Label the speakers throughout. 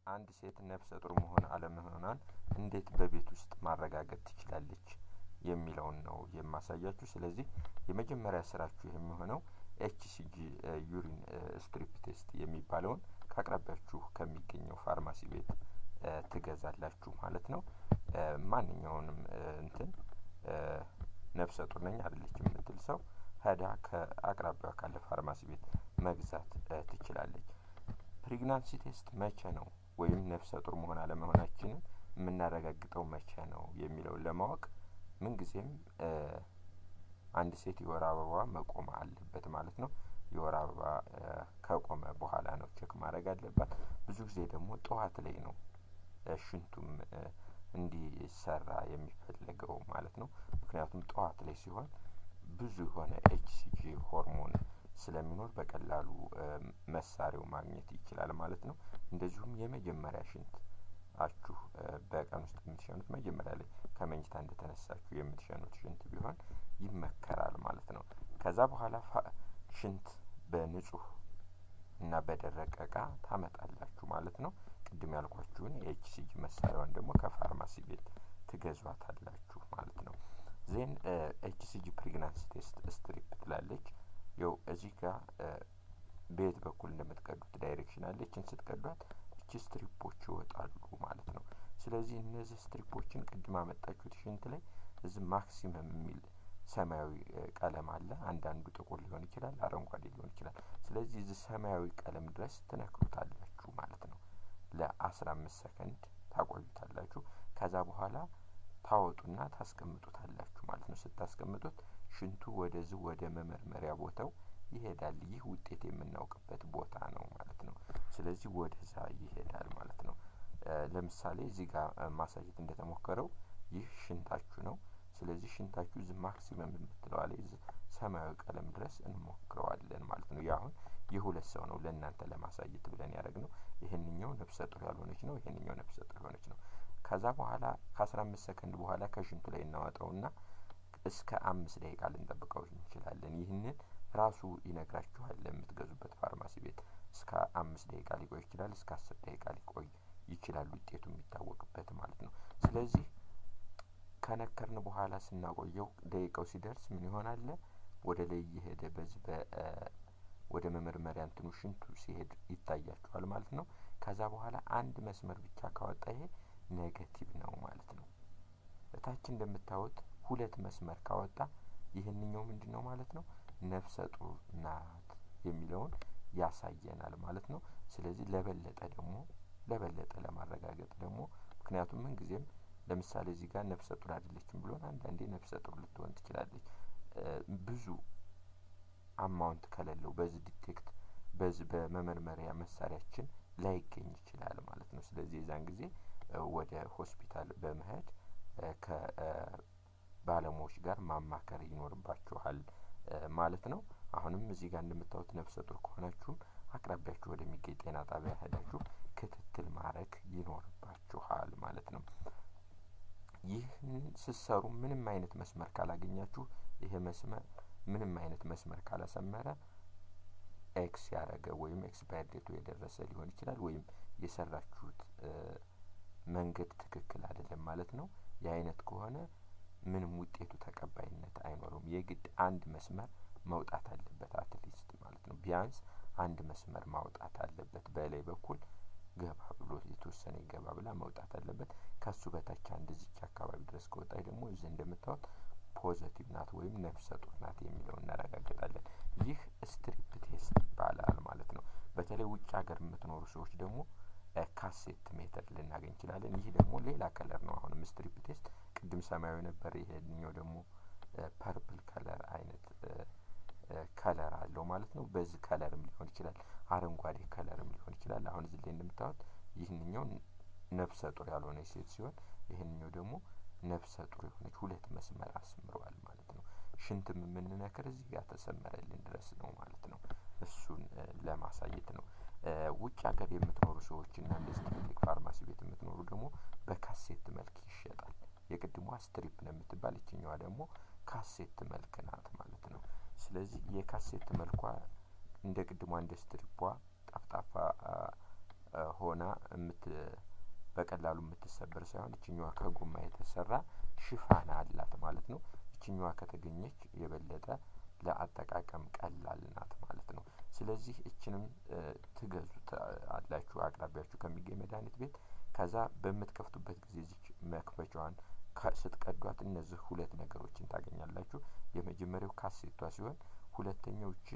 Speaker 1: አንድ ሴት ነፍሰ ጡር መሆን አለመሆኗን እንዴት በቤት ውስጥ ማረጋገጥ ትችላለች የሚለውን ነው የማሳያችሁ። ስለዚህ የመጀመሪያ ስራችሁ የሚሆነው ኤችሲጂ ዩሪን ስትሪፕ ቴስት የሚባለውን ከአቅራቢያችሁ ከሚገኘው ፋርማሲ ቤት ትገዛላችሁ ማለት ነው። ማንኛውንም እንትን ነፍሰ ጡር ነኝ አይደለችም የምትል ሰው ሄዳ ከአቅራቢያ ካለ ፋርማሲ ቤት መግዛት ትችላለች። ፕሬግናንሲ ቴስት መቼ ነው ወይም ነፍሰ ጡር መሆን አለመሆናችንን የምናረጋግጠው መቼ ነው የሚለውን ለማወቅ ምንጊዜም አንድ ሴት የወር አበባ መቆም አለበት ማለት ነው። የወር አበባ ከቆመ በኋላ ነው ቼክ ማድረግ አለባት። ብዙ ጊዜ ደግሞ ጠዋት ላይ ነው ሽንቱም እንዲሰራ የሚፈለገው ማለት ነው። ምክንያቱም ጠዋት ላይ ሲሆን ብዙ የሆነ ኤችሲጂ ሆርሞን ስለሚኖር በቀላሉ መሳሪያው ማግኘት ይችላል ማለት ነው። እንደዚሁም የመጀመሪያ ሽንት አችሁ በቀን ውስጥ የምትሸኑት መጀመሪያ ላይ ከመኝታ እንደተነሳችሁ የምትሸኑት ሽንት ቢሆን ይመከራል ማለት ነው። ከዛ በኋላ ሽንት በንጹህ እና በደረቀ እቃ ታመጣላችሁ ማለት ነው። ቅድም ያልኳችሁን የኤችሲጂ መሳሪያዋን ደግሞ ከፋርማሲ ቤት ትገዟታላችሁ ማለት ነው። ዜን ኤችሲጂ ፕሬግናንሲ ቴስት ስትሪፕ ትላለች። ይው እዚህ ጋር በየት በኩል እንደምትቀዱት ዳይሬክሽን አለችን። ስትቀዷት እቺ ስትሪፖች ይወጣሉ ማለት ነው። ስለዚህ እነዚህ ስትሪፖችን ቅድም አመጣችሁት ሽንት ላይ እዚህ ማክሲመም የሚል ሰማያዊ ቀለም አለ። አንዳንዱ ጥቁር ሊሆን ይችላል፣ አረንጓዴ ሊሆን ይችላል። ስለዚህ እዚህ ሰማያዊ ቀለም ድረስ ትነክሩታላችሁ ማለት ነው። ለአስራ አምስት ሰከንድ ታቆዩታላችሁ። ከዛ በኋላ ታወጡና ታስቀምጡታላችሁ ማለት ነው። ስታስቀምጡት ሽንቱ ወደዚህ ወደ መመርመሪያ ቦታው ይሄዳል። ይህ ውጤት የምናውቅበት ቦታ ነው ማለት ነው። ስለዚህ ወደዛ ይሄዳል ማለት ነው። ለምሳሌ እዚህ ጋር ማሳየት እንደተሞከረው ይህ ሽንታችሁ ነው። ስለዚህ ሽንታችሁ እዚህ ማክሲመም የምትለዋ ላይ እዚህ ሰማያዊ ቀለም ድረስ እንሞክረዋለን ማለት ነው። አሁን የሁለት ሰው ነው ለእናንተ ለማሳየት ብለን ያደረግነው። ይህንኛው ነፍሰ ጡር ያልሆነች ነው፣ ይህንኛው ነፍሰ ጡር የሆነች ነው። ከዛ በኋላ ከአስራ አምስት ሰከንድ በኋላ ከሽንቱ ላይ እናወጣውና እስከ አምስት ደቂቃ ልንጠብቀው እንችላለን። ይህንን ራሱ ይነግራችኋል ለምትገዙበት ፋርማሲ ቤት። እስከ አምስት ደቂቃ ሊቆይ ይችላል፣ እስከ አስር ደቂቃ ሊቆይ ይችላል ውጤቱ የሚታወቅበት ማለት ነው። ስለዚህ ከነከርን በኋላ ስናቆየው ደቂቃው ሲደርስ ምን ይሆናል? ወደ ላይ እየሄደ በዚህ በ ወደ መመርመሪያ እንትኑ ሽንቱ ሲሄድ ይታያችኋል ማለት ነው። ከዛ በኋላ አንድ መስመር ብቻ ካወጣ ይሄ ኔጌቲቭ ነው ማለት ነው። እታች እንደምታዩት ሁለት መስመር ካወጣ ይህንኛው ምንድን ነው ማለት ነው? ነፍሰ ጡር ናት የሚለውን ያሳየናል ማለት ነው። ስለዚህ ለበለጠ ደግሞ ለበለጠ ለማረጋገጥ ደግሞ ምክንያቱም ምን ጊዜም ለምሳሌ እዚህ ጋር ነፍሰ ጡር አይደለችም ብሎን አንዳንዴ ነፍሰ ጡር ልትሆን ትችላለች። ብዙ አማውንት ከሌለው በዚህ ዲቴክት በዚህ በመመርመሪያ መሳሪያችን ላይገኝ ይችላል ማለት ነው። ስለዚህ የዛን ጊዜ ወደ ሆስፒታል በመሄድ ከባለሙያዎች ጋር ማማከር ይኖርባችኋል ማለት ነው። አሁንም እዚህ ጋር እንደምታዩት ነፍሰ ጡር ከሆናችሁም አቅራቢያችሁ ወደሚገኝ ጤና ጣቢያ ሄዳችሁ ክትትል ማድረግ ይኖርባችኋል ማለት ነው። ይህን ስትሰሩ ምንም አይነት መስመር ካላገኛችሁ ይሄ መስመር ምንም አይነት መስመር ካላሰመረ ኤክስ ያደረገ ወይም ኤክስፓየር ዴቱ የደረሰ ሊሆን ይችላል ወይም የሰራችሁት መንገድ ትክክል አይደለም ማለት ነው። የአይነት ከሆነ ምንም ውጤቱ ተቀባይነት አይኖረውም። የግድ አንድ መስመር መውጣት አለበት አትሊስት ማለት ነው። ቢያንስ አንድ መስመር ማውጣት አለበት። በላይ በኩል ገባ ብሎ የተወሰነ ገባ ብላ መውጣት አለበት። ከሱ በታች አንድ እዚች አካባቢ ድረስ ከወጣች ደግሞ እዚህ እንደምታዩት ፖዘቲቭ ናት ወይም ነፍሰ ጡር ናት የሚለው እናረጋግጣለን። ይህ ስትሪፕ ቴስት ይባላል ማለት ነው። በተለይ ውጭ ሀገር የምትኖሩ ሰዎች ደግሞ ካሴት ሜተድ ልናገኝ እንችላለን። ይህ ደግሞ ሌላ ከለር ነው። አሁንም ስትሪፕ ቴስት ቅድም ሰማያዊ ነበር፣ ይሄኛው ደግሞ ፐርፕል ከለር አይነት ከለር አለው ማለት ነው። በዚህ ከለርም ሊሆን ይችላል፣ አረንጓዴ ከለርም ሊሆን ይችላል። አሁን እዚህ ላይ እንደምታዩት ይህንኛው ነፍሰ ጡር ያልሆነች ሴት ሲሆን ይህንኛው ደግሞ ነፍሰ ጡር የሆነች ሁለት መስመር አስምረዋል ማለት ነው። ሽንትም የምንነክር እዚህ ጋር ተሰመረልን ድረስ ነው ማለት ነው። እሱን ለማሳየት ነው። ውጭ ሀገር የምትኖሩ ሰዎች እና እንደዚህ ትልልቅ ፋርማሲ ቤት የምትኖሩ ደግሞ በካሴት መልክ ይሸጣል። የቅድሟ ስትሪፕ ነው የምትባል፣ ይችኛዋ ደግሞ ካሴት መልክ ናት ማለት ነው። ስለዚህ የካሴት መልኳ እንደ ቅድሟ እንደ ስትሪፖ ጠፍጣፋ ሆና የምት በቀላሉ የምትሰበር ሳይሆን እችኛዋ ከጎማ የተሰራ ሽፋን አላት ማለት ነው። እችኛዋ ከተገኘች የበለጠ ለአጠቃቀም ቀላል ናት ማለት ነው። ስለዚህ እችንም ትገዙት አላችሁ አቅራቢያችሁ ከሚገኝ መድኃኒት ቤት። ከዛ በምትከፍቱበት ጊዜ እዚች መክፈቻዋን ስትቀዷት እነዚህ ሁለት ነገሮችን ታገኛላችሁ። የመጀመሪያው ካሴቷ ሲሆን ሁለተኛው እቺ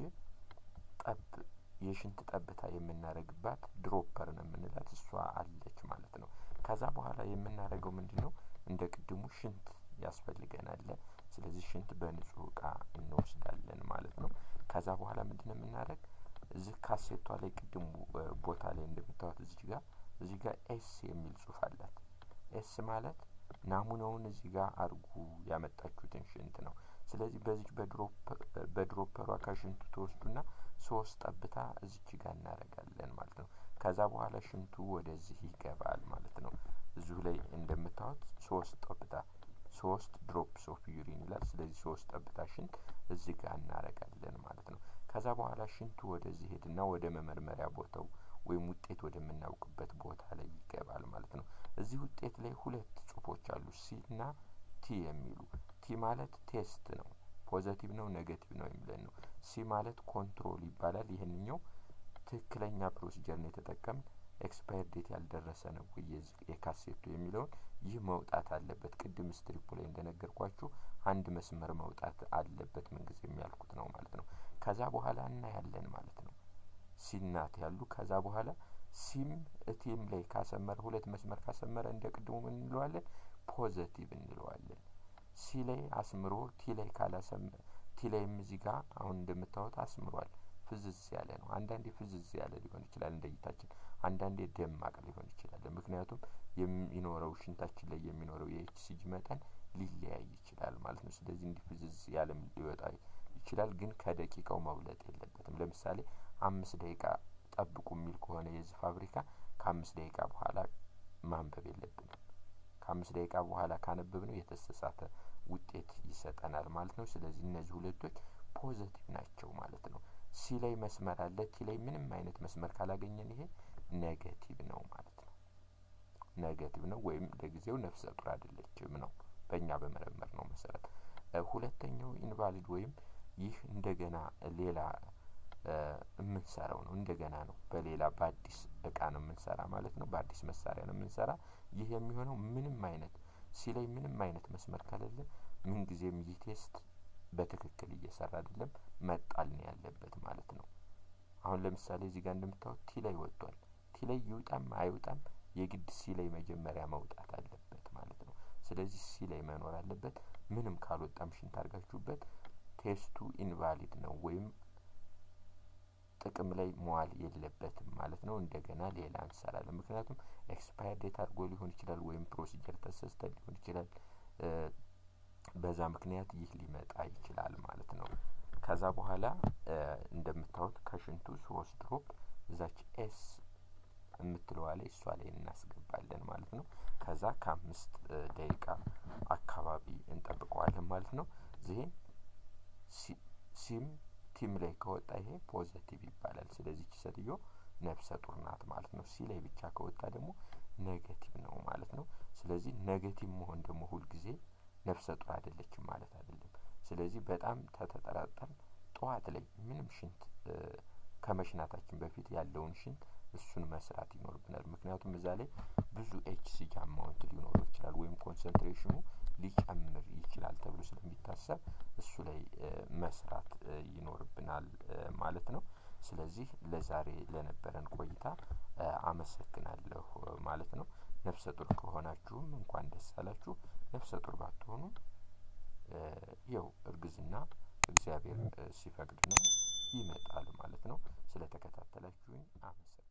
Speaker 1: ጠብ የሽንት ጠብታ የምናደርግባት ድሮፐር ነው የምንላት እሷ አለች ማለት ነው። ከዛ በኋላ የምናደርገው ምንድን ነው? እንደ ቅድሙ ሽንት ያስፈልገናል። ስለዚህ ሽንት በንጹህ እቃ እንወስዳለን ማለት ነው። ከዛ በኋላ ምንድን ነው የምናደርግ? እዚህ ካሴቷ ላይ ቅድሙ ቦታ ላይ እንደምታዩት እዚህ ጋር እዚህ ጋር ኤስ የሚል ጽሁፍ አላት። ኤስ ማለት ናሙናውን እዚህ ጋር አድርጉ ያመጣችሁትን ሽንት ነው። ስለዚህ በዚች በድሮፐሯ ከሽንቱ ተወስዱና ሶስት ጠብታ እዚች ጋር እናደርጋለን ማለት ነው። ከዛ በኋላ ሽንቱ ወደዚህ ይገባል ማለት ነው። እዚሁ ላይ እንደምታዩት ሶስት ጠብታ ሶስት ድሮፕስ ኦፍ ዩሪን ይላል። ስለዚህ ሶስት ጠብታ ሽንት እዚህ ጋር እናደርጋለን ማለት ነው። ከዛ በኋላ ሽንቱ ወደዚህ ሄድና ወደ መመርመሪያ ቦታው ወይም ውጤት ወደምናውቅበት ቦታ ላይ ይገባል ማለት ነው። እዚህ ውጤት ላይ ሁለት ጽሁፎች አሉ፣ ሲ እና ቲ የሚሉ። ቲ ማለት ቴስት ነው፣ ፖዘቲቭ ነው ኔጌቲቭ ነው የሚለን ነው። ሲ ማለት ኮንትሮል ይባላል። ይህንኛው ትክክለኛ ፕሮሲጀር ነው የተጠቀምን ኤክስፓየር ዴት ያልደረሰ ነው ወይ የካሴቱ የሚለውን ይህ መውጣት አለበት። ቅድም ስትሪፑ ላይ እንደነገርኳችሁ አንድ መስመር መውጣት አለበት ምንጊዜ የሚያልኩት ነው ማለት ነው። ከዛ በኋላ እናያለን ማለት ነው። ሲናት ያሉ ከዛ በኋላ ሲም እቲም ላይ ካሰመረ ሁለት መስመር ካሰመረ እንደ ቅድሙ ምን እንለዋለን? ፖዘቲቭ እንለዋለን። ሲ ላይ አስምሮ ቲ ላይ ካላሰመረ ቲ ላይም እዚህ ጋር አሁን እንደምታዩት አስምሯል። ፍዝዝ ያለ ነው። አንዳንዴ ፍዝዝ ያለ ሊሆን ይችላል እንደ እይታችን፣ አንዳንዴ ደማቅ ሊሆን ይችላል። ምክንያቱም የሚኖረው ሽንታችን ላይ የሚኖረው የኤችሲጂ መጠን ሊለያይ ይችላል ማለት ነው። ስለዚህ እንዲህ ፍዝዝ ያለም ሊወጣ ይችላል፣ ግን ከደቂቃው መብለጥ የለበትም። ለምሳሌ አምስት ደቂቃ ጠብቁ የሚል ከሆነ የዚህ ፋብሪካ ከአምስት ደቂቃ በኋላ ማንበብ የለብንም። ከአምስት ደቂቃ በኋላ ካነበብ ነው የተሳሳተ ውጤት ይሰጠናል ማለት ነው። ስለዚህ እነዚህ ሁለቶች ፖዘቲቭ ናቸው ማለት ነው። ሲ ላይ መስመር አለ። ቲ ላይ ምንም አይነት መስመር ካላገኘን ይሄ ኔጌቲቭ ነው ማለት ነው። ኔጌቲቭ ነው ወይም ለጊዜው ነፍሰ ጡር አይደለችም ነው በእኛ በመረመር ነው መሰረት። ሁለተኛው ኢንቫሊድ ወይም ይህ እንደገና ሌላ የምንሰራው ነው። እንደገና ነው በሌላ በአዲስ እቃ ነው የምንሰራ ማለት ነው። በአዲስ መሳሪያ ነው የምንሰራ። ይህ የሚሆነው ምንም አይነት ሲ ላይ ምንም አይነት መስመር ከሌለ ምንጊዜም ይህ ቴስት በትክክል እየሰራ አይደለም፣ መጣል ነው ያለበት ማለት ነው። አሁን ለምሳሌ እዚህ ጋር እንደምታዩት ቲ ላይ ወጥቷል። ቲ ላይ ይውጣም አይውጣም የግድ ሲ ላይ መጀመሪያ መውጣት አለበት ማለት ነው። ስለዚህ ሲ ላይ መኖር አለበት። ምንም ካልወጣም ሽንት አድርጋችሁበት ቴስቱ ኢንቫሊድ ነው ወይም ጥቅም ላይ መዋል የለበትም ማለት ነው። እንደገና ሌላ እንሰራለን። ምክንያቱም ኤክስፓየር ዴት አድርጎ ሊሆን ይችላል ወይም ፕሮሲጀር ተሰስተን ሊሆን ይችላል። በዛ ምክንያት ይህ ሊመጣ ይችላል ማለት ነው። ከዛ በኋላ እንደምታዩት ከሽንቱ ሶስት ድሮፕ እዛች ኤስ የምትለዋ ላይ እሷ ላይ እናስገባለን ማለት ነው። ከዛ ከአምስት ደቂቃ አካባቢ እንጠብቀዋለን ማለት ነው። ዚህን ሲም ቲም ላይ ከወጣ ይሄ ፖዘቲቭ ይባላል። ስለዚህ ቺ ሴትዮ ነፍሰ ጡር ናት ማለት ነው። ሲ ላይ ብቻ ከወጣ ደግሞ ኔጌቲቭ ነው ማለት ነው። ስለዚህ ኔጌቲቭ መሆን ደግሞ ሁልጊዜ ነፍሰ ጡር አይደለችም ማለት አይደለም። ስለዚህ በጣም ተተጠራጠርን ጠዋት ላይ ምንም ሽንት ከመሽናታችን በፊት ያለውን ሽንት እሱን መስራት ይኖርብናል። ምክንያቱም እዛ ላይ ብዙ ኤችሲጂ አማውንት ሊኖረው ይችላል ወይም ኮንሰንትሬሽኑ ሊጨምር ይችላል ተብሎ ስለሚታሰብ እሱ ላይ መስራት ይኖርብናል ማለት ነው። ስለዚህ ለዛሬ ለነበረን ቆይታ አመሰግናለሁ ማለት ነው። ነፍሰ ጡር ከሆናችሁም እንኳን ደስ አላችሁ። ነፍሰ ጡር ባትሆኑ ይኸው እርግዝና እግዚአብሔር ሲፈቅድ ነው ይመጣል ማለት ነው። ስለተከታተላችሁኝ አመሰግናለሁ።